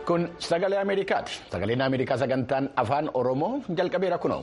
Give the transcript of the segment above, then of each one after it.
Kun sagalee Ameerikaati. Sagaleen Ameerikaa sagantaan afaan Oromoo jalqabeera kunoo.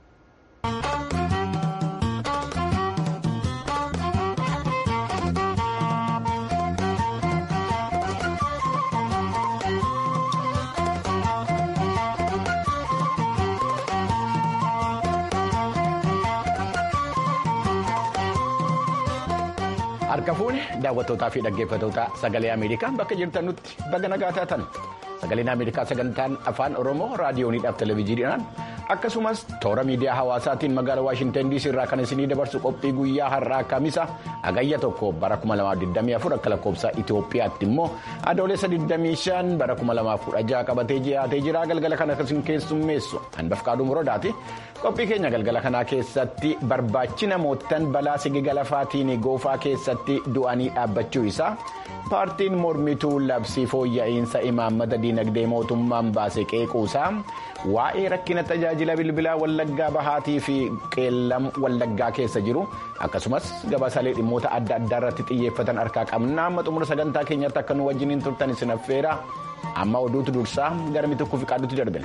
Harka fuuni daawwattootaa fi dhaggeeffattoota sagalee Ameerikaa bakka jirtanutti baga nagaa taatan sagaleen Ameerikaa sagantaan afaan Oromoo raadiyooniidhaaf televezyiiniidhaan akkasumas toora miidiyaa hawaasaatiin magaalaa Waashintan DC irraa kan isinii dabarsu qophii guyyaa har'aa kamisa hagayya tokko bara 2024 akka lakkoofsa Itoophiyaatti immoo adoolessa 25 bara 2016 qabatee dhiyaatee jira galgala kana akkasumas keessummeessu hanbaf qaaduu muroodaati. qophii keenya galgala kanaa keessatti barbaachi namootaan balaa sigigala lafaatiin goofaa keessatti du'anii dhaabbachuu isaa paartiin mormituu labsii fooyya'insa imaammata diinagdee mootummaan baase qeequusaa waa'ee rakkina tajaajila bilbilaa wallaggaa bahaatii fi qeellam wallaggaa keessa jiru akkasumas gabaasaalee dhimmoota adda addaa irratti xiyyeeffatan harkaa qabna amma xumura sagantaa keenyatti akka nu wajjiniin turtan isin affeera amma oduutu dursaa gara mitukkuu fi qaadutti darbina.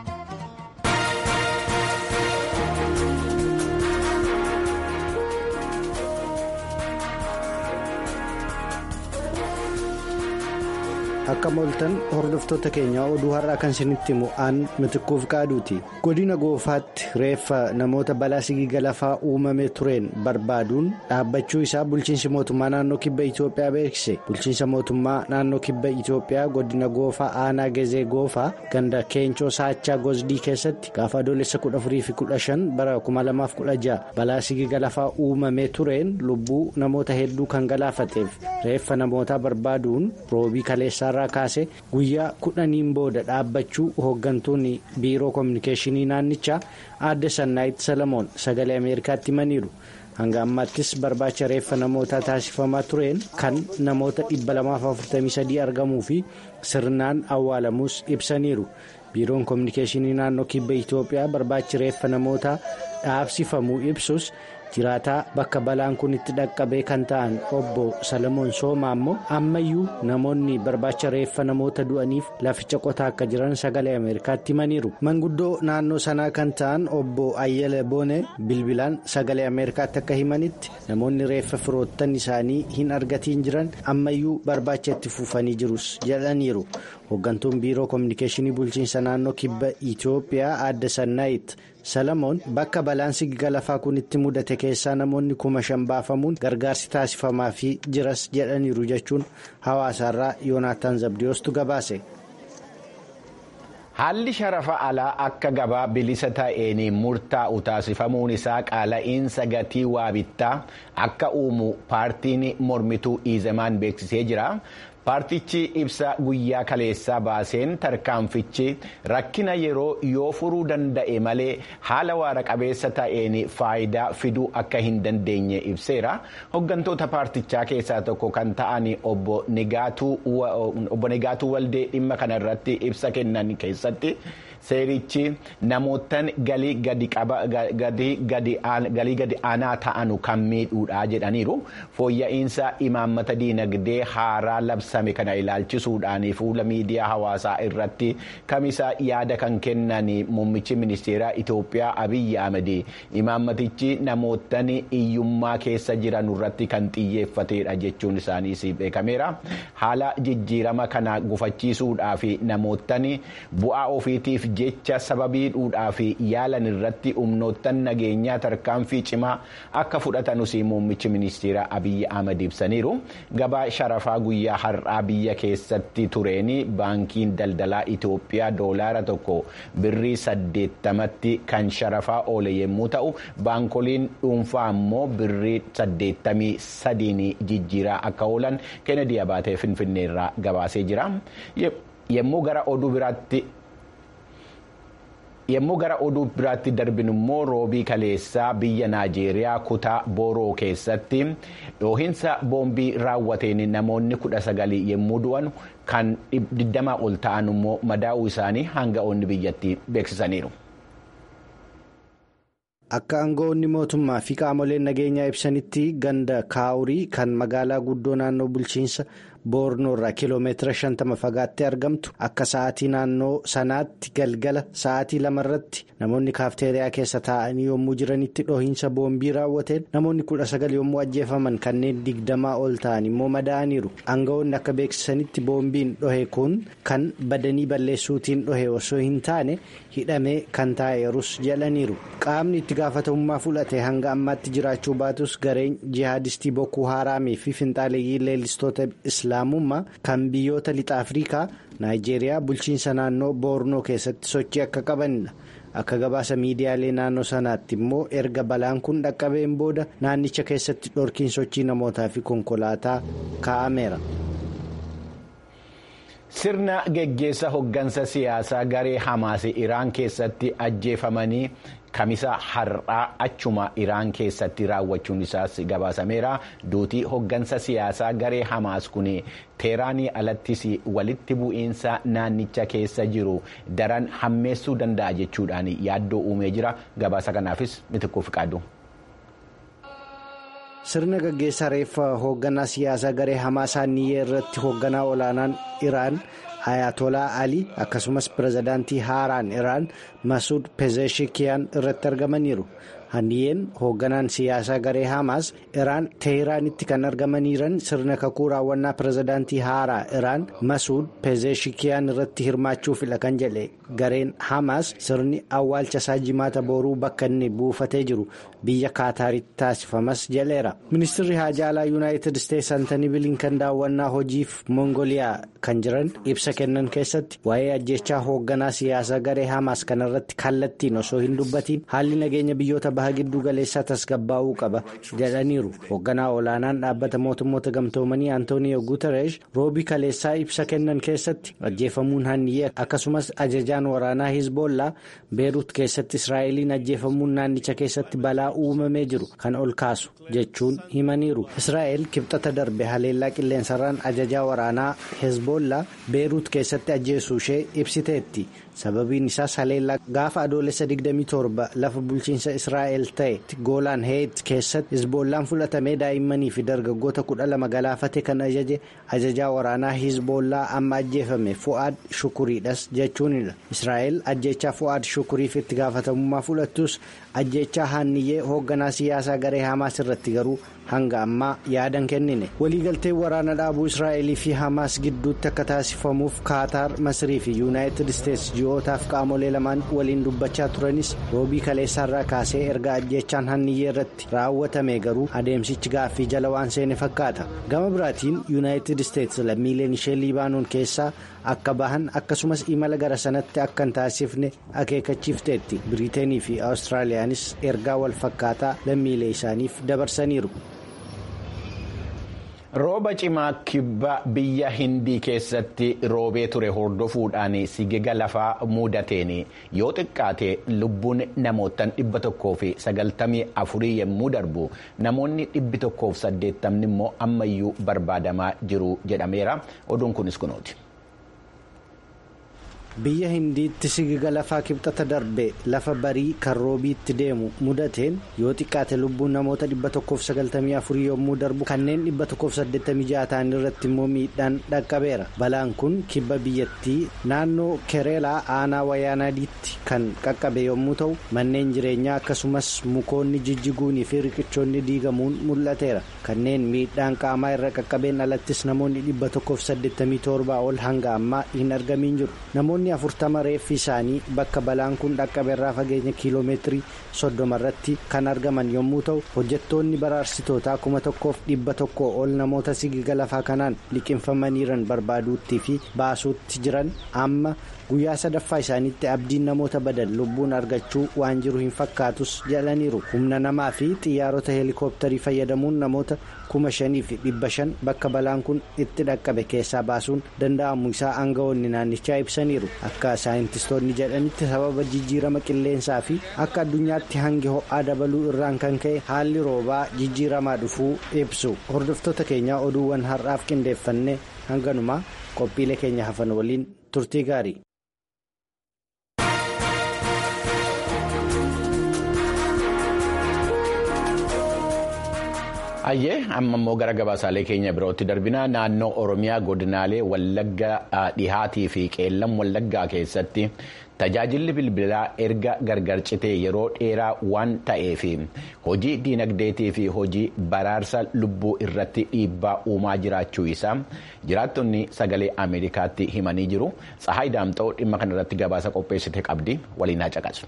akka mooltan hordoftoota keenya oduu har'aa kan isinitti himu aan mitikkuuf qaaduuti godina goofaatti reeffa namoota balaa sigigala lafaa uumamee tureen barbaaduun dhaabbachuu isaa bulchiinsi mootummaa naannoo kibba itiyoophiyaa beeksise bulchiinsa mootummaa naannoo kibba itiyoophiyaa godina goofaa aanaa gezee goofaa ganda keencoo saachaa gosdii keessatti gaafa adoolessa 14-15 bara 2016 balaa sigigala lafaa uumamee tureen lubbuu namoota hedduu kan galaafateef reeffa namootaa barbaaduun roobii kaleessaa. irraa kaase guyyaa kudhaniin booda dhaabbachuu hooggantoonni biiroo koominikeeshinii naannichaa aadde sannaayit salamoon sagalee ameerikaatti himaniiru hanga ammaattis barbaacha reeffa namootaa taasifamaa tureen kan namoota 243 argamuu fi sirnaan awwaalamuus ibsaniiru biiroon koominikeeshinii naannoo kibba itiyoophiyaa barbaachi reeffa namootaa dhaabsifamuu ibsus. jiraataa bakka balaan kun itti dhaqqabee kan ta'an obbo salamoon soomaa ammoo ammayyuu namoonni barbaacha reeffa namoota du'aniif laficha qotaa akka jiran sagalee ameerikaatti himaniiru manguddoo naannoo sanaa kan ta'an obbo ayyala boone bilbilaan sagalee ameerikaatti akka himanitti namoonni reeffa firoottan isaanii hin argatiin jiran ammayyuu barbaacha itti fufanii jirus jedhaniiru hooggantuun biiroo koominikeeshinii bulchiinsa naannoo kibba itiyoophiyaa aadde sannaayit. salamoon bakka balaan sigigala lafaa kun itti mudate keessaa namoonni kuma shan baafamuun gargaarsi taasifamaa fi jiras jedhaniiru jechuun hawaasaarraa yoonaataan zabdiyoostu gabaase. Haalli sharafa alaa akka gabaa bilisa ta'een murtaa'u taasifamuun isaa qaala'iinsa gatii waa bittaa akka uumu paartiin mormituu iizemaan beeksisee jira. paartichi ibsa guyyaa kaleessaa baaseen tarkaanfichi rakkina yeroo yoo furuu danda'e malee haala waara qabeessa ta'een faayidaa fiduu akka hin dandeenye ibseera hooggantoota paartichaa keessaa tokko kan ta'an obbo Negaatuu Waldee dhimma kanarratti ibsa kennan keessatti. seerichi namootaan galii gadi aanaa ta'anu kan miidhuudha jedhaniiru fooyya'insa imaammata diinagdee haaraa labsame kana ilaalchisuudhaan fuula miidiyaa hawaasaa irratti kamisa yaada kan kennan muummichi ministeeraa Itoophiyaa Abiyyi Ahmed imaammatichi namootaan hiyyummaa keessa jiran irratti kan xiyyeeffatedha jechuun isaaniis beekameera haala jijjiirama kana gufachiisuudhaaf namootaan bu'aa ofiitiif. jecha sababiidhuudhaaf yaalan irratti humnoottan nageenyaa tarkaanfii cimaa akka fudhatanus muummichi ministeera abiyyi ahmad ibsaniiru gabaa sharafaa guyyaa har'aa biyya keessatti tureen baankiin daldalaa itoophiyaa doolaara tokko birrii saddeettamatti kan sharafaa oole yommuu ta'u baankoliin dhuunfaa ammoo birrii saddeettamii sadiin jijjiiraa akka oolan kennedy abaatee finfinneerraa gabaasee jira yommuu gara oduu biraatti. yommuu gara oduu biraatti darbinu immoo roobii kaleessaa biyya naajeeriyaa kutaa booroo keessatti dhoohinsa boombii raawwateen namoonni kudha sagalii yommuu du'an kan digdamaa ol ta'an immoo madaa'uu isaanii hanga'oonni biyyattii beeksisaniiru. Akka aangawoonni mootummaa fi qaamoleen nageenyaa ibsanitti ganda kaawurii kan magaalaa guddoo naannoo bulchiinsa boornoorraa kiiloomeetira 50 fagaattee argamtu akka sa'aatii naannoo sanaatti galgala sa'aatii lamarratti namoonni kaafteeriyaa keessa taa'anii yommuu jiranitti dhohiinsa boombii raawwateen namoonni 19 yommuu ajjeefaman kanneen digdamaa ol ta'an immoo madaa'aniiru aangawoonni akka beeksisanitti boombiin dhohe kun kan badanii balleessuutiin dhohe osoo hin taane hidhamee kan taa'eerus jedhaniiru qaamni itti gaafatamummaa fudhate hanga ammaatti jiraachuu baatus gareen jihaadistii bokkuu haraamii fi finxaaleeyyii leellistoota islaamummaa kan biyyoota lixa afrikaa naayijeeriyaa bulchiinsa naannoo boornoo keessatti sochii akka qabanidha akka gabaasa miidiyaalee naannoo sanaatti immoo erga balaan kun dhaqqabeen booda naannicha keessatti dhorkiin sochii namootaa fi konkolaataa kaa'ameera. sirna geggeessa hoggansa siyaasaa garee hamaas iraan keessatti ajjeefamanii kamisa har'aa achuma iraan keessatti raawwachuun isaas gabaasameera duutii hoggansa siyaasaa garee hamaas kun teeraanii alattis walitti bu'iinsa naannicha keessa jiru daran hammeessuu danda'a jechuudhaan yaaddoo uumee jira gabaasa kanaafis mitikkuuf qaadu. sirna gaggeessaa reeffa hoogganaa siyaasaa garee hamaas hanniyyee irratti hoogganaa olaanaan iraan ayatolaa ali akkasumas pirezidaantii haaraan iraan masuud pezeshikiyaan irratti argamaniiru hanniyyeen hoogganaan siyaasaa garee hamaas iraan teehiraanitti kan argamaniiran sirna kakuu raawwannaa pirezidaantii haaraa iraan masuud pezeshikiyaan irratti hirmaachuufidha kan jedhe gareen hamaas sirni awwaalcha isaa jimaata boruu bakka inni buufatee jiru biyya kaataaritti taasifamas jedheera ministirri haajaalaa yuunaayitid isteetsi antanii bilinkan daawwannaa hojiif mongoliyaa kan jiran ibsa kennan keessatti waa'ee ajjechaa hoogganaa siyaasaa garee hamaas kanarratti kallattiin osoo hin dubbatiin haalli nageenya biyyoota baha gidduu galeessaa tasgabbaa'uu qaba jedhaniiru hoogganaa olaanaan dhaabbata mootummoota gamtoomanii antooniyo guutereesh roobii kaleessaa ibsa kennan keessatti ajjeefamuun hanniyyee akkasumas ajajaan waraanaa hizboollaa beeruut keessatti israa'eliin ajjeefamuun naannicha keessatti balaa uumamee jiru kan ol kaasu jechuun himaniiru israa'el kibxata darbe haleellaa qilleensarraan ajajaa waraanaa hezbollaa beeruut keessatti ajjeesuu ishee ibsiteetti sababiin isaas haleellaa gaafa adoolessa 27 lafa bulchiinsa israa'el ta'e goolaan heet keessatti hizboollaan fudhatamee daa'immanii fi dargaggoota 12 galaafate kan ajaje ajajaa waraanaa hizboollaa amma ajjeefame fu'aad shukuriidhas jechuunidha israa'el ajjechaa fu'aad shukuriif itti gaafatamummaa fudhattus ajjechaa hanniyyee hoogganaa siyaasaa garee hamaas irratti garuu hanga ammaa yaadan kennine waliigalteen waraana dhaabuu israa'elii fi hamaas gidduutti akka taasifamuuf kaataar masrii fi yuunaayitid isteetsi ji'ootaaf qaamolee lamaan waliin dubbachaa turanis roobii kaleessaarraa kaasee erga ajjechaan hanniyyee irratti raawwatame garuu adeemsichi gaaffii jala waan seene fakkaata gama biraatiin yuunaayitid isteetsi lammiileen ishee liibaanoon keessaa akka bahan akkasumas imala gara sanatti akka hin taasifne akeekachiifteetti biriiteenii fi awustiraaliyaanis ergaa wal fakkaataa lammiilee isaaniif dabarsaniiru. rooba cimaa kibba biyya hindii keessatti roobee ture hordofuudhaan sigiga lafaa mudateen yoo xiqqaate lubbuun namootaan dhibba tokkoo fi sagaltamii afurii yommuu darbu namoonni dhibbi tokkoof saddeettamni immoo ammayyuu barbaadamaa jiru jedhameera oduun kunis kunuuti. biyya hindiitti sigiga lafaa kibxata darbe lafa barii kan roobiitti deemu mudateen yoo xiqqaate lubbuun namoota 194 yommuu darbu kanneen 186 ta'an irratti immoo miidhaan dhaqqabeera balaan kun kibba biyyattii naannoo kereelaa aanaa wayaanaadiitti kan qaqqabe yommuu ta'u manneen jireenyaa akkasumas mukoonni jijjiguunii fi riqichoonni diigamuun mul'ateera kanneen miidhaan qaamaa irra qaqqabeen alattis namoonni 187 ol hanga ammaa hin argamiin jiru namoonni afurtama reeffi isaanii bakka balaan kun dhaqqabeerraa fageenya kiiloomeetirii soddoma irratti kan argaman yommuu ta'u hojjettoonni baraarsitootaa kuma tokkoof dhibba tokko ol namoota sigiga lafaa kanaan liqinfamaniiran barbaaduutti fi baasuutti jiran amma guyyaa sadaffaa isaaniitti abdiin namoota badan lubbuun argachuu waan jiru hin fakkaatus jedhaniiru humna namaa fi xiyyaarota heelikooptarii fayyadamuun namoota kuma shanii fi dhibba shan bakka balaan kun itti dhaqqabe keessaa baasuun danda'amu isaa aangawoonni naannichaa ibsaniiru akka saayintistoonni jedhanitti sababa jijjiirama qilleensaa fi akka addunyaatti hangi ho'aa dabaluu irraan kan ka'e haalli roobaa jijjiiramaa dhufuu ibsu hordoftoota keenyaa oduuwwan har'aaf qindeeffanne hanganumaa qophiilee keenya hafan waliin turtii gaarii. Ayyee amma immoo gara gabaasaalee keenya birootti darbina naannoo Oromiyaa godinaalee Wallagga dhihaatii fi qeellam Wallaggaa keessatti tajaajilli bilbilaa erga gargar citee yeroo dheeraa waan ta'eef hojii diinagdeetii fi hojii baraarsa lubbuu irratti dhiibbaa uumaa jiraachuu isaa jiraattonni sagalee Ameerikaatti himanii jiru. Tsahaay Daamxoo dhimma kanarratti gabaasa qopheessite qabdi waliin haa caqasu.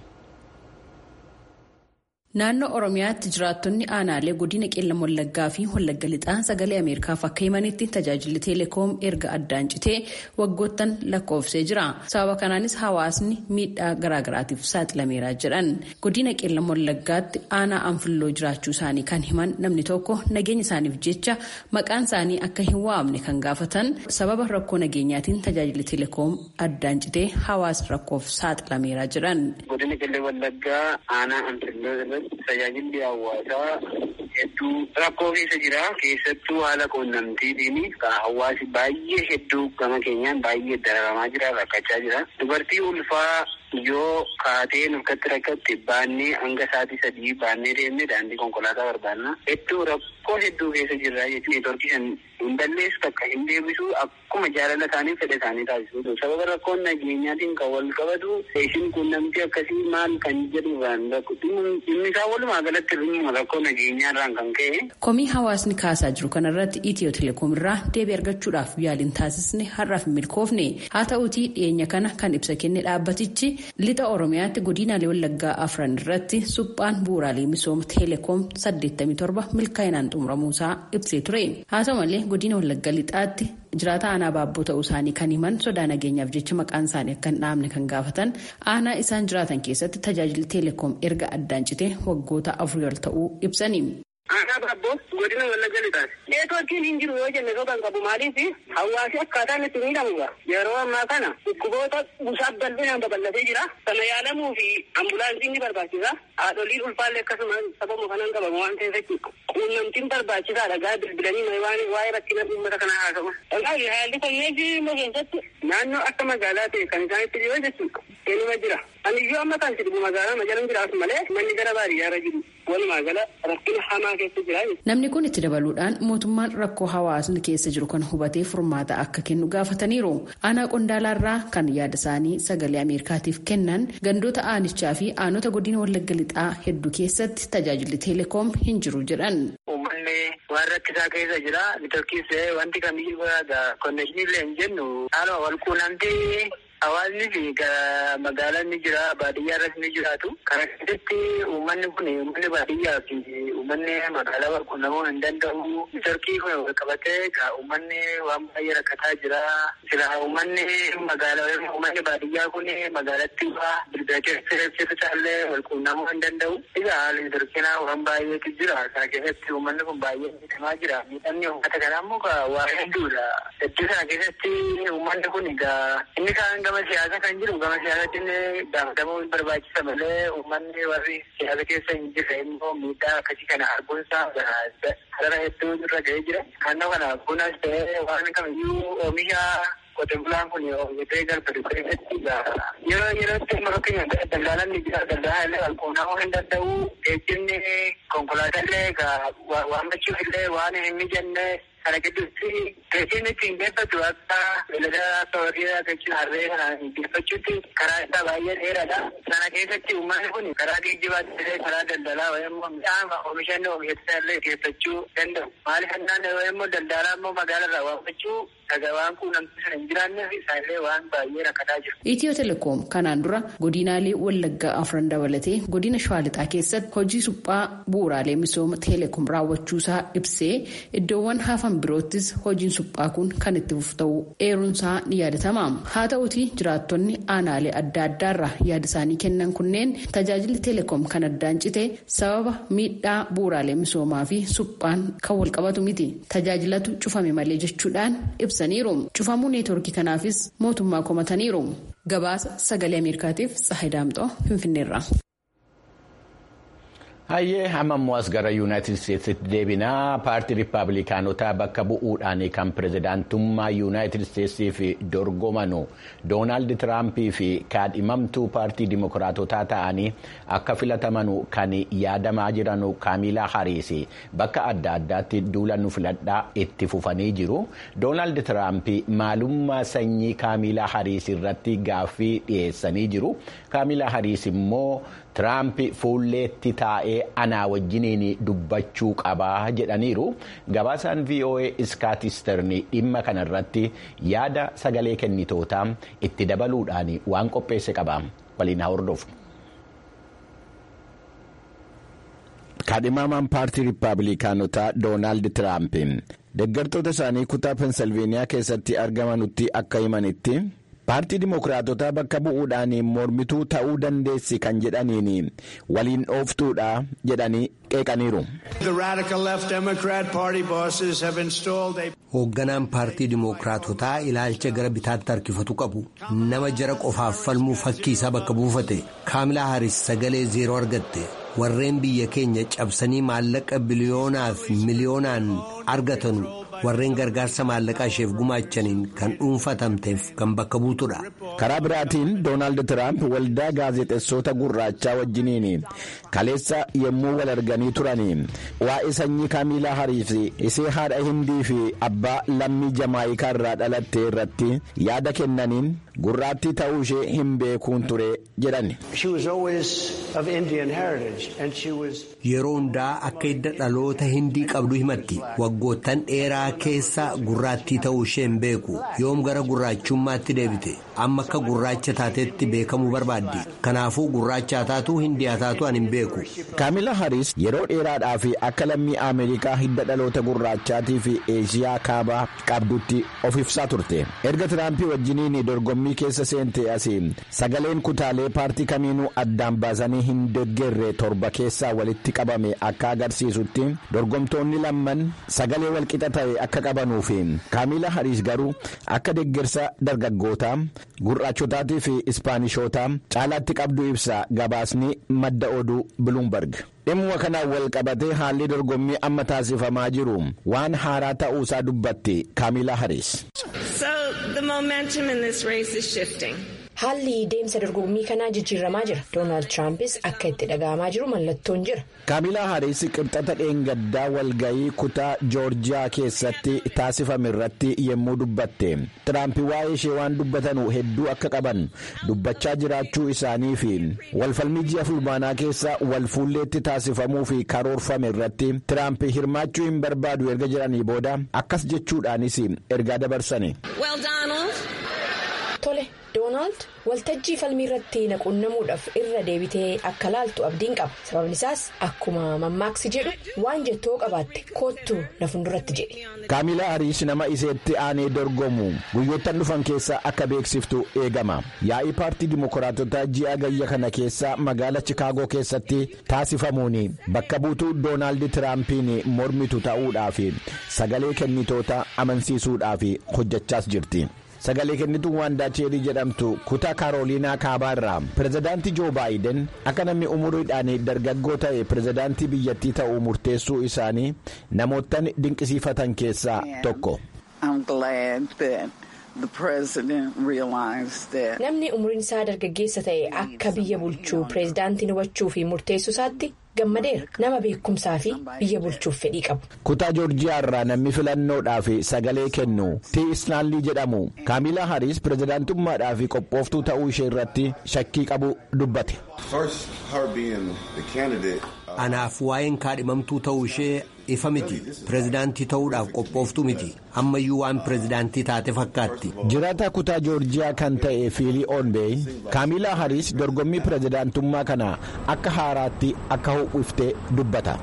Naannoo Oromiyaatti jiraattonni aanaalee godina qeellam wallaggaa fi wallagga lixaa sagalee Ameerikaaf akka himanitti tajaajilli teeleekoom erga addaan citee waggoottan lakkoofsee jira. Sababa kanaanis hawaasni miidhaa garaagaraatiif saaxilameera jedhan. Godina qeellam wallaggaatti aanaa anfilloo jiraachuu isaanii kan himan namni tokko nageenya isaaniif jecha maqaan isaanii akka hin waamne kan gaafatan sababa rakkoo nageenyaatiin tajaajilli teeleekoom addaan citee hawaasni rakkoof saaxilameera jedhan. Godina qeellam wallaggaa aanaa anfilloo tajaajilli hawaasaa hedduu rakkoo keessa jira. Keessattuu haala quunnamtiitiin hawaasi baay'ee hedduu gama keenyaan baay'ee dararamaa jira rakkachaa jira. Dubartii ulfaa yoo kaatee nurkatti rakkatti baannee hanga sa'aatii sadii baannee deemnee daandii konkolaataa barbaanna. Hedduu rakkoo hedduu keessa jirra jechuun neetworkii san hin balleessu takka hin deebisu akkuma jaalala isaanii fedha isaanii taasisu. Sababa rakkoon nageenyaatiin kan wal qabatu isin quunnamtii akkasii maal kan jedhurraan dhimmi isaa walumaa galatti dhimma rakkoo nageenyaarraan kan ka'e. Komii hawaasni kaasaa jiru kanarratti Itiyoo Telekoom irraa deebii argachuudhaaf yaaliin taasisne har'aaf hin milkoofne haa ta'uutii dhiyeenya kana kan ibsa kenne dhaabbatichi lixa Oromiyaatti godinaalee Wallaggaa afran irratti suphaan bu'uuraalee misooma Telekoom 87 milkaa'inaan xumuramuusaa ibsee ture. Haa ta'u malee godina Wallagga lixaatti jiraata aanaa baabboo ta'uu isaanii kan himan sodaa nageenyaaf jecha maqaan isaanii akka hin dhaamne kan gaafatan aanaa isaan jiraatan keessatti tajaajilli Telekoom erga addaan citee waggoota afurii ol ta'uu ibsani. Aanaa baabboo godina wallagga lixaati. Neetworkiin hin jiru yoo jenne kan qabu maaliif hawaasi akkaataan itti miidhamuudha. Yeroo ammaa kana dhukkuboota busaaf bal'inaan babal'atee jira. Sana yaalamuu fi ambulaansiin ni barbaachisa. Haadholiin ulfaallee akkasuma sababa kanaan qabamu waan ta'eef quunnamtiin barbaachisaadha. Gaa bilbilanii waan waa'ee rakkina uummata kanaa haasa'u. Kanaaf haalli fayyaa keessatti naannoo akka magaalaa ta'e kan isaanitti jiru jechuudha. Eenyuma jira. Ani iyyuu amma kan sibibu magaalaa majalan jiraatu malee manni gara baadiyyaarra jiru. Walumaa gala rakkina hamaa keessa jira. Namni kun itti dabaluudhaan mootummaan rakkoo hawaasni keessa jiru kan hubatee furmaata akka kennu gaafataniiru. Aanaa qondaalaarraa kan yaada isaanii sagalee Ameerikaatiif kennan gandoota aanichaa fi aanota godina wallagga lixaa hedduu keessatti tajaajilli teelekoom hin jiru jedhan. Uummanni waan rakkisaa keessa jira. Neetworkiis wanti kamiyyuu konnekshinii illee hin jennu haaluma wal quunnamtee Hawaasni fi magaalaan ni jira, baadiyyaa irratti ni jiraatu. Kana keessatti uummanni kun uummanni baadiyyaa fi uummanni magaalaa wal quunnamuu hin danda'u. Neetworkii kun wal qabatee uummanni waan baay'ee rakkataa jira. Sila uummanni magaalaa uummanni baadiyyaa kun magaalatti bilbila keessa illee wal quunnamuu hin danda'u. Egaa haalli neetworkiinaa waan baay'eetu jira. Kana keessatti uummanni kun baay'ee miidhamaa jira. Miidhamni uummata kanaa immoo waa hedduudha. Hedduu sana keessatti uummanni kun egaa inni kaan gama siyaasa kan jiru gama siyaasatti illee gaafatamuu hin barbaachisa malee uummanni warri siyaasa keessa hin jirre immoo miidhaa akkasii kana arguunsaa sarara hedduu irra ga'ee jira. Naannoo kana bunas ta'ee waan kamiyyuu oomisha qote bulaan kun oomishatee garbadu keessatti yeroo yerootti amma fakkeenya daldaalaan ni jira daldaalaan illee walquunnamuu hin danda'u geejjibni konkolaataa illee waammachuuf illee waan hin mijanne kana gidduutti geejjibni ittiin geeffatu akka beelada akka horii jechuun harree kana geeffachuutti karaa isaa baay'ee dheeraadha. Sana keessatti uummanni kun karaa geejjibaatti illee karaa daldalaa wayimmoo midhaan oomishanni oomishatanii illee geeffachuu danda'u. Maaliif jennaan wayimmoo daldalaa immoo magaalarraa waamachuu waan quunnamtii sana hin jiraanneef isaallee waan baay'ee rakkataa jiru. Itiyoo telekoom kanaan dura godinaalee wallaggaa afran dabalatee godina shawaa lixaa keessatti hojii suphaa bu'uuraalee misooma teelekoom raawwachuusaa ibsee iddoowwan hafan biroottis hojiin suphaa kun kan itti fufu ta'uu eeruunsaa ni yaadatama. Haa ta'uutii jiraattonni aanaalee adda addaarraa yaada isaanii kennan kunneen tajaajilli teelekoom kan addaan cite sababa miidhaa bu'uuraalee misoomaa fi suphaan kan wal qabatu miti. Tajaajilatu cufame malee jechuudhaan ibsaniiru. Cufamuu neetworkii kanaafis mootummaa komataniiru. Gabaasa sagalee Ameerikaatiif Tsahayi Daamxoo Finfinneerra. Hayyee amma immoo as gara yuunaayitid isteetsitti deebinaa paartii riippaabilikaanotaa bakka bu'uudhaan kan pirezidaantummaa yuunaayitid isteetsiif dorgomanu doonaald tiraampii fi kaadhimamtuu paartii dimokiraatotaa ta'anii akka filatamanu kan yaadamaa jiran kaamilaa hariis bakka adda addaatti duula nu filadhaa itti fufanii jiru doonaald tiraampii maalummaa sanyii kaamilaa hariis irratti gaaffii dhiyeessanii jiru kaamilaa hariis immoo. Tiraamp fuulleetti taa'ee anaa wajjiniin dubbachuu qabaa jedhaniiru gabaasaan VOA iskaatisterni dhimma kanarratti yaada sagalee kennitootaa itti dabaluudhaan waan qopheesse qaba waliin haa hordofnu. Kaadhimamaan paartii riippaabilikaanotaa Doonaald Tiraamp deeggartoota isaanii kutaa Pensilveeniyaa keessatti argamanutti akka himanitti. paartii dimokiraatotaa bakka bu'uudhaan mormituu ta'uu dandeessi kan jedhaniin waliin dhooftuudha jedhanii qeeqaniiru. hoogganaan paartii dimokiraatotaa ilaalcha gara bitaatti harkifatu qabu nama jara qofaaf falmuu fakkii isaa bakka buufate kaamilaa haris sagalee zeeroo argatte warreen biyya keenya cabsanii maallaqa biliyoonaaf miliyoonaan argatanu. warreen gargaarsa maallaqaa isheef gumaachaniin kan dhuunfatamteef kan bakka buutudha. karaa biraatiin doonaald tiraamp waldaa gaazexeessota gurraachaa wajjiniin kaleessa yommuu wal arganii turanii waa'ee sanyii kaamilaa hariis isee haadha hindii fi abbaa lammii jamaayikaa irraa dhalatte irratti yaada kennaniin gurraattii ta'uu ishee hin beekuun ture jedhan. yeroo hundaa akka hidda dhaloota hindii qabdu himatti waggoottan dheeraa keessa gurraattii ta'uu ishee hin beeku yoom gara gurraachummaatti deebite amma akka gurraacha taatetti beekamuu barbaaddi kanaafuu gurraacha taatu hindii taatu ani hin beeku. kaamila hariis yeroo dheeraadhaaf akka lammii ameerikaa hidda dhaloota gurraachaatii fi eeshiyaa kaabaa qabdutti of ibsaa turte erga tiraampii wajjiniin dorgommii keessa seente asii sagaleen kutaalee paartii kamiinuu addaan baasanii hin deeggarre torba keessaa walitti qabame akka agarsiisutti dorgomtoonni lamman sagalee walqixa ta'e akka qabanuuf kaamila hariis garuu akka deeggarsa dargaggootaa gurraachotaatii fi ispaanishootaa caalaatti qabdu ibsa gabaasni madda oduu biluumbarg. dhimma kanaan wal qabatee haalli dorgommii amma taasifamaa jiru waan haaraa ta'uusaa dubbatti kaamila hariis. haalli deemsa dorgommii kanaa jijjiiramaa jira doonaald tiraampis akka itti dhaga'amaa jiru mallattoon jira. kaamilaa hariis qibxata dheengaddaa walgayii kutaa joorjiyaa keessatti taasifame irratti yommuu dubbatte tiraamp waa'ee ishee waan dubbatanu hedduu akka qaban dubbachaa jiraachuu isaanii fi walfalmii ji'a fulbaanaa keessa wal fuulleetti taasifamuu fi karoorfame irratti tiraamp hirmaachuu hin barbaadu erga jedhanii booda akkas jechuudhaanis ergaa dabarsani. tole doonaald waltajjii falmii irratti naquunnamuudhaaf irra deebitee akka laaltu abdiin qaba sababni isaas akkuma mammaaksi jedhu waan jettoo qabaatte koottuu na funduratti jedhe. kaamilaa hariis nama iseetti aanee dorgomu guyyoottan dhufan keessa akka beeksiftu eegama yaa'ii paartii dimokiraatotaa ji'a gayya kana keessa magaala chikaagoo keessatti taasifamuun bakka buutuu doonaald tiraampiin mormitu ta'uudhaaf sagalee kennitoota amansiisuudhaaf hojjechaas jirti. sagalee kennituun waandaa cheerii jedhamtu kutaa kaarooliinaa kaabaa irraa pirezidaantii joo baayiden akka namni umuriidhaan dargaggoo ta'e pirezidaantii biyyattii ta'uu murteessuu isaanii namoottan dinqisiifatan keessaa tokko. namni umriin isaa dargaggeessa ta'e akka biyya bulchuu pirezidaantiin hubachuu fi murteessuu isaatti gammadeera nama beekumsaa fi biyya bulchuuf fedhii qabu. kutaa joorjiyaa irraa namni filannoodhaaf sagalee kennu tii islaanlii jedhamu kaamilaa hariis pirezidaantummaadhaaf qophooftuu ta'uu ishee irratti shakkii qabu dubbate. anaaf waa'een kaadhimamtuu ta'uu ishee ifa miti pirezidaantii ta'uudhaaf qophooftuu miti ammayyuu waan pirezidaantii taate fakkaatti. jiraataa kutaa joorjiyaa kan ta'e fiilii oonbeey kaamilaa hariis dorgommii pirezidaantummaa kana akka haaraatti akka ho'iftee dubbata.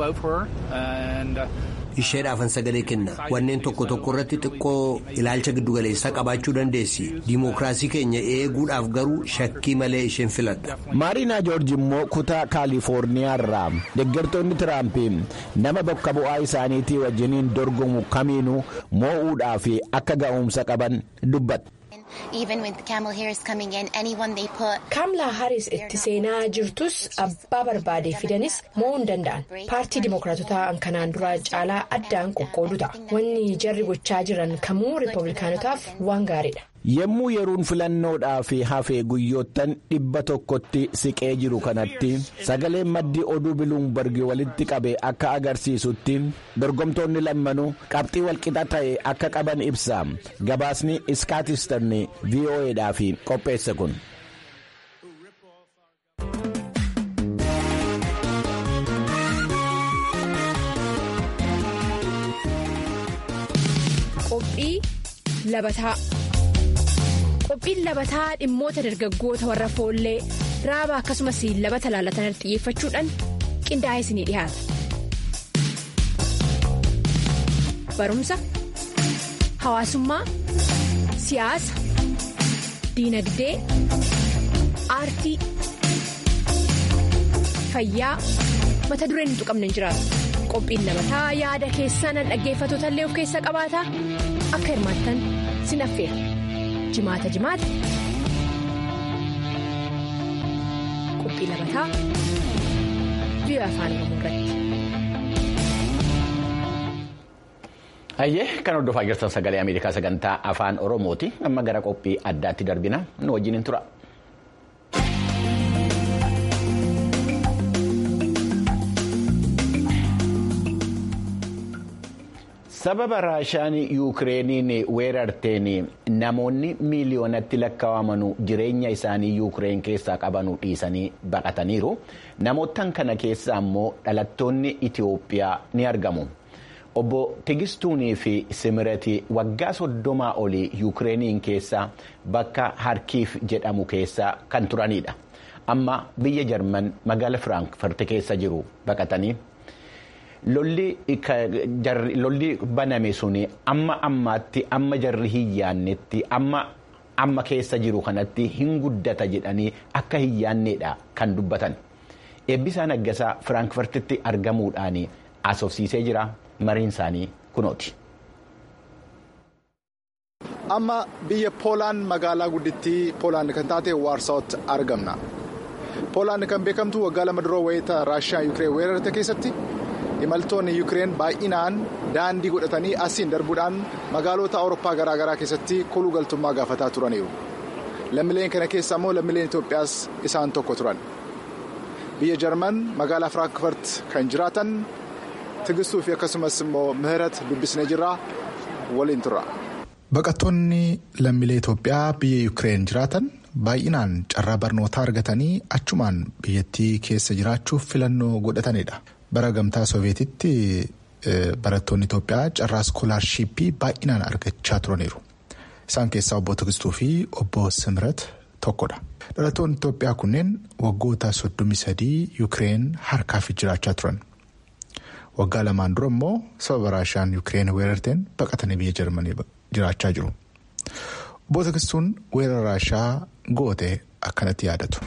isheedhaafan sagalee kenna wanneen tokko tokko irratti xiqqoo ilaalcha giddugaleessaa qabaachuu dandeessi diimokiraasii keenya eeguudhaaf garuu shakkii malee isheen filadha. maariinaa joorji immoo kutaa kaalifoorniyaa irraa deeggartoonni tiraampiin nama bakka bu'aa isaaniitii wajjiniin dorgomu kamiinuu moo'uudhaaf akka ga'umsa qaban dubbata. kaamlaa haris itti seenaa jirtus abbaa barbaade fidanis mo'uu hin danda'an paartii dimookiraatotaa kanaan dura caalaa addaan qoqqoodu ta'a wanni jarri gochaa jiran kamuu riippablikaanotaaf waan gaariidha. Yemmuu yeroon filannoodhaa fi hafee guyyoottan dhibba tokkotti siqee jiru kanatti sagaleen maddii oduu biluumbargi walitti qabe akka agarsiisutti dorgomtoonni lammanuu qabxii walqixa ta'e akka qaban ibsa gabaasni iskaatistarni vo'edhaaf qopheesse kun. Qophii labataa. qophiin labataa dhimmoota dargaggoota warra foollee raaba akkasumas labata laalatan xiyyeeffachuudhaan qindaa'ee isinii dhiyaata. barumsa hawaasummaa siyaasa diinagdee aartii fayyaa mata dureen hin tuqamne hin jiraatu qophiin labataa yaada keessan dhaggeeffatoota illee of keessa qabaata akka hirmaattan sin affeera. jimaata jimaata qophii labataa biyya afaan oromoo irratti. Hayyee kan hordofaa jirtan sagalee Ameerikaa sagantaa afaan Oromooti. Amma gara qophii addaatti darbina. Nu wajjin hin tura. sababa raashaan yuukireeniin weerarteen namoonni miiliyoonatti lakkaa'aman jireenya isaanii yuukireen keessaa qabanuu dhiisanii baqataniiru namoottan kana keessa ammoo dhalattoonni itiyoophiyaa ni argamu obbo tigistuunii fi simirati waggaa soddomaa olii yuukireeniin keessa bakka harkiif jedhamu keessa kan turanidha amma biyya jarman magaala firaankfurt keessa jiru baqatanii. lolli baname suni amma ammaatti amma jarri hin yaannetti amma amma keessa jiru kanatti hin guddata jedhanii akka hin yaanneedha kan dubbatan eebbisaa naggasaa firaankfurtitti argamuudhaan asofsiisee jira mariin isaanii kunooti. amma biyya poolaan magaalaa guddittii poolaan kan taate waarsaawatti argamna poolaan kan beekamtu waggaa lama dura wayita raashiyaa yuukireen weerarte keessatti. imaltoonni yuukireen baay'inaan daandii godhatanii asiin darbuudhaan magaalota awurooppaa garaagaraa keessatti koluu galtummaa gaafataa turaniiru lammiileen kana keessa immoo lammiileen itoophiyaas isaan tokko turan biyya jarman magaalaa firaankfurt kan jiraatan tigistuu fi akkasumas immoo mihirat dubbisnee jirra waliin turra. baqattoonni lammiilee itoophiyaa biyya yuukireen jiraatan baay'inaan carraa barnootaa argatanii achumaan biyyattii keessa jiraachuuf filannoo godhatanidha. bara gamtaa sooviyeetitti barattoonni Itoophiyaa carraa iskoolaarshiippii baay'inaan argachaa turaniiru. Isaan keessaa obbo Tigistuu fi obbo Simrat tokkodha. Dhalattoonni Itoophiyaa kunneen waggoota soddomii sadii Yuukireen harkaaf jiraachaa turan. Waggaa lamaan dura immoo sababa raashaan Yuukireen weerarteen baqatanii biyya Jarmanii jiraachaa jiru. Obbo Tigistuun weerara raashaa goote akkanatti yaadatu.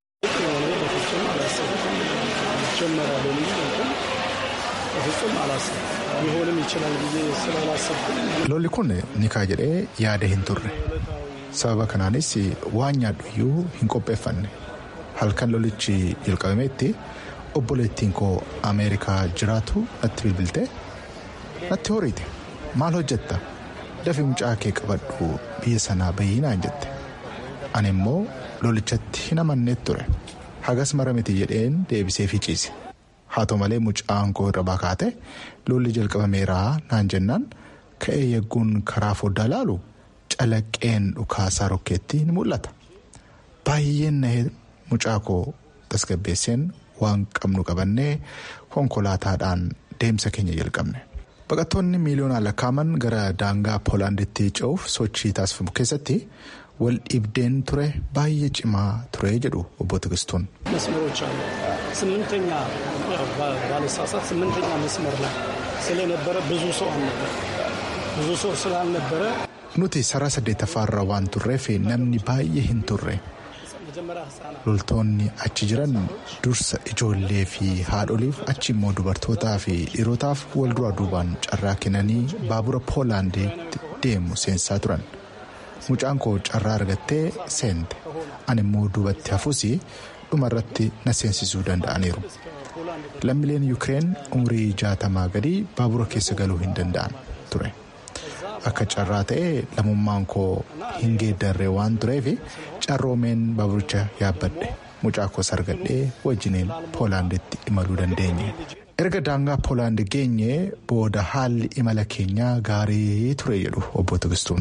lolli kun ni kaa jedhee yaada hin turre sababa kanaanis waan nyaadhu iyyuu hin qopheeffanne halkan lolichi jalqabametti obboleettiin koo ameerikaa jiraatu natti bilbilte natti horiite maal hojjetta dafii mucaa kee qabadhu biyya sanaa bayyinaan jette ani immoo lolichatti hin amanneet ture hagas mara miti jedheen deebisee ciise. haa ta'u malee mucaan koo irra bakaate lolli jalqabameeraa naan jennaan ka'ee yegguun karaa foddaa laalu calaqqeen dhukaasaa rokkeetti ni mul'ata baay'een nahee mucaa koo tasgabbeesseen waan qabnu qabannee konkolaataadhaan deemsa keenya jalqabne. baqattoonni miiliyoonaan lakkaa'aman gara daangaa poolaanditti ce'uuf sochii taasifamu keessatti wal dhibdeen ture baay'ee cimaa ture jedhu obbo Tigistuun. ስምንተኛ ባለሳሳት ስምንተኛ መስመር ላይ ስለነበረ ብዙ ሰው አልነበረ ብዙ ሰው ስላልነበረ nuti saraa saddeettaffaarra waan turreef namni baay'ee hin turre loltoonni achi jiran dursa ijoollee fi haadholiif achi immoo dubartootaa fi dhiirotaaf wal duraa duubaan carraa kennanii baabura poolaandiitti deemu seensaa turan mucaan koo carraa argattee seente ani immoo duubatti hafuus dhumarratti na seensisuu danda'aniiru lammiileen yuukireen umurii jaatamaa gadi baabura keessa galuu hin danda'an ture akka carraa ta'e lammummaan koo hin geeddarree waan tureef carroomeen baaburicha yaabbadhe mucaa koos argadhee wajjiniin poolaanditti imaluu dandeenye. erga daangaa poolaand geenye booda haalli imala keenyaa gaarii ture jedhu obbo Tigistuun.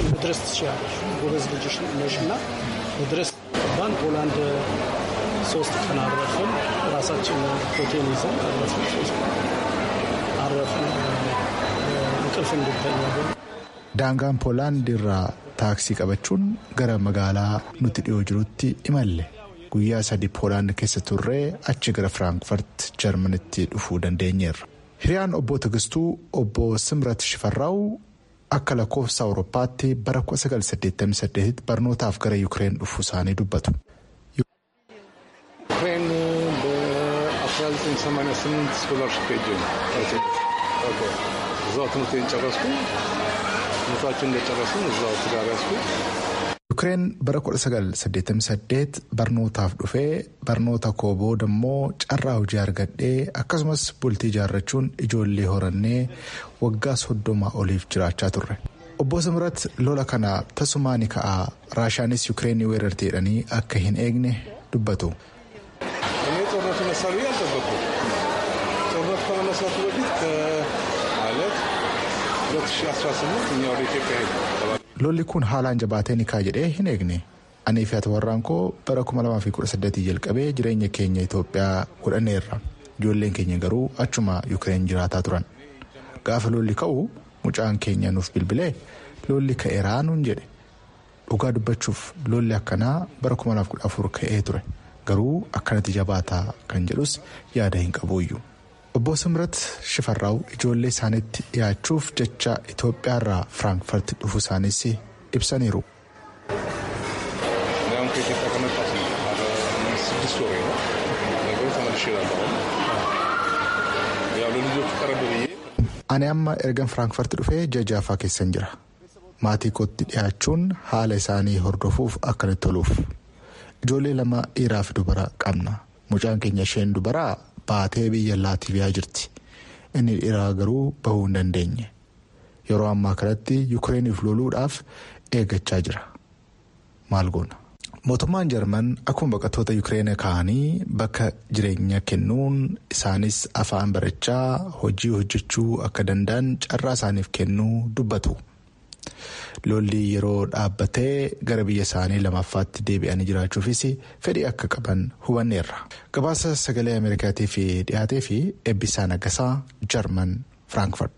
ፖላንድ ሶስት ቀን አረፍን። ራሳችን ሆቴል ይዘን አረፍን። እንቅልፍ እንድተኛ daangaan poolaand irraa taaksii qabachuun gara magaalaa nuti dhiyoo jirutti imalle. guyyaa sadii poolaand keessa turree achi gara firaanfurt jarmanitti dhufuu dandeenyeerra hiriyaan obbo Tigistuu obbo Simrat Shifarraaw akka lakkoofsa awurooppaatti bara 1988 barnootaaf gara yuukireen dhufuu isaanii dubbatu. ዩክሬን በ1988 ስኮላርሽፕ ሄጄ ነው እዛው ትምህርቴን ጨረስኩ ትምህርታችን እንደጨረስን እዛው ትዳር ያዝኩ Yuukireen bara 1988 barnootaaf dhufee barnoota koo booda immoo carraa hojii argadhee akkasumas bultii ijaarrachuun ijoollee horannee waggaa soddoma oliif jiraachaa turre. Obbo Simrat lola kana tasumaan ka'aa raashaanis yuukireenii weerartee jedhanii akka hin eegne dubbatu. እኔ ጦርነቱ ይነሳል ብዬ አልጠበቅኩም። ጦርነቱ ከመነሳቱ በፊት ከማለት 2018 እኛ ወደ ኢትዮጵያ ሄድ lolli kun haalaan jabaatee ni ka'a jedhee hin eegne anii fi ati warraan koo bara 2018 jalqabee jireenya keenya Itoophiyaa godhanneerra ijoolleen keenya garuu achuma yuukireen jiraataa turan gaafa lolli ka'u mucaan keenya nuuf bilbilee lolli ka'eeraa nuun jedhe dhugaa dubbachuuf lolli akkanaa bara 2014 ka'ee ture garuu akkanatti jabaataa kan jedhus yaada hin qabuuyyu. obbo Simrat Shifarraaw ijoollee isaaniitti dhiyaachuuf jecha Itoophiyaarraa Firaanfurt dhufuu isaaniis ibsaniiru. ያም ከኢትዮጵያ ከመጣሁ ስድስት ወሬ ነው ነገሩ ተመልሼ እላለሁ። ያው ለልጆቹ ቀረብ ብዬ Ani amma ergan Firaanfurt dhufee jajaafaa keessan jira. Maatii kootti dhiyaachuun haala isaanii hordofuuf akkanatti toluuf. Ijoollee lama dhiiraa fi dubara qabna. Mucaan keenya isheen dubaraa baatee biyya laatiiviyaa jirti inni dhiiraa garuu bahuu hin dandeenye yeroo ammaa kanatti yuukireeniif loluudhaaf eeggachaa jira maal goona. mootummaan jarman akkuma baqattoota yuukireen ka'anii bakka jireenya kennuun isaanis afaan barachaa hojii hojjechuu akka danda'an carraa isaaniif kennuu dubbatu. lolli yeroo dhaabbatee gara biyya isaanii lamaffaatti deebi'anii jiraachuufis fedhii akka qaban hubanneerra gabaasa sagalee ameerikaatiif dhiyaatee fi eebbisaa nagasaa jarman firaanfurt.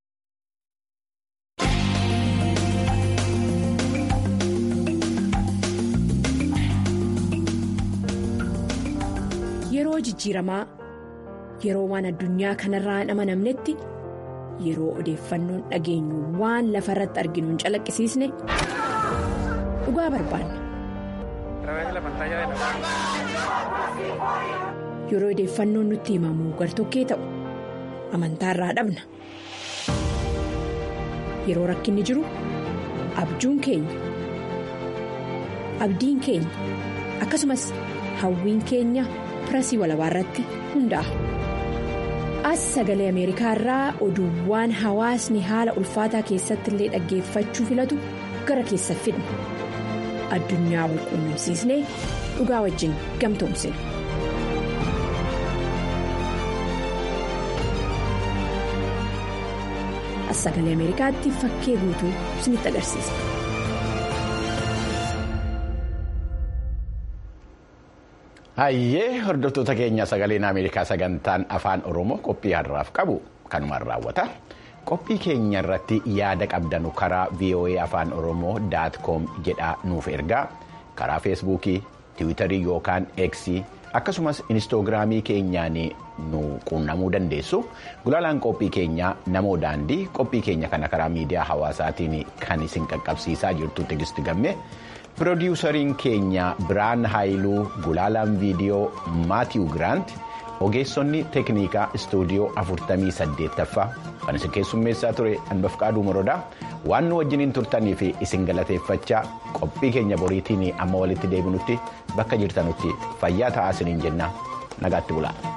yeroo jijjiiramaa yeroo waan addunyaa kanarraa hin amanamnetti. yeroo odeeffannoon dhageenyu waan lafa irratti arginu hin calaqqisiisne dhugaa barbaanna. yeroo odeeffannoon nutti himamu gartokkee ta'u amantaa irraa dhabna yeroo rakkinni jiru abjuun keenya abdiin keenya akkasumas hawwiin keenya pirasii walabaa irratti hundaa'a. as sagalee ameerikaa irraa oduuwwan hawaasni haala ulfaataa keessatti illee dhaggeeffachuu filatu gara keessa fidna addunyaa walquunnamsiisnee dhugaa wajjin gamtoomsina. as sagalee ameerikaatti fakkee guutuu isinitti agarsiisa. Hayyee hordoftoota keenya sagaleen Ameerikaa sagantaan afaan Oromoo qophii har'aaf qabu kanumaan raawwata. Qophii keenya irratti yaada qabdanu karaa VOA afaan Oromoo daat koom jedhaa nuuf ergaa karaa feesbuukii, tiwiitarii yookaan eeksii akkasumas inistoogiraamii keenyaan nu quunnamuu dandeessu. Gulaalaan qophii keenyaa namoo daandii qophii keenya kana karaa miidiyaa hawaasaatiin kan isin qaqqabsiisaa jirtu Tigisti Gammee. Pirodiwusariin keenya Biraan Haayiluu Gulaalaan viidiyoo Maatiiw Giraant ogeessonni teeknikaa istuudiyoo 48ffaa kan isin keessummeessaa ture hanbafqaaduu morodaa waan nu wajjiniin turtanii fi isin galateeffachaa qophii keenya boriitiin amma walitti deebinutti bakka jirtanutti fayyaa ta'aa isiniin jenna nagaatti bulaa.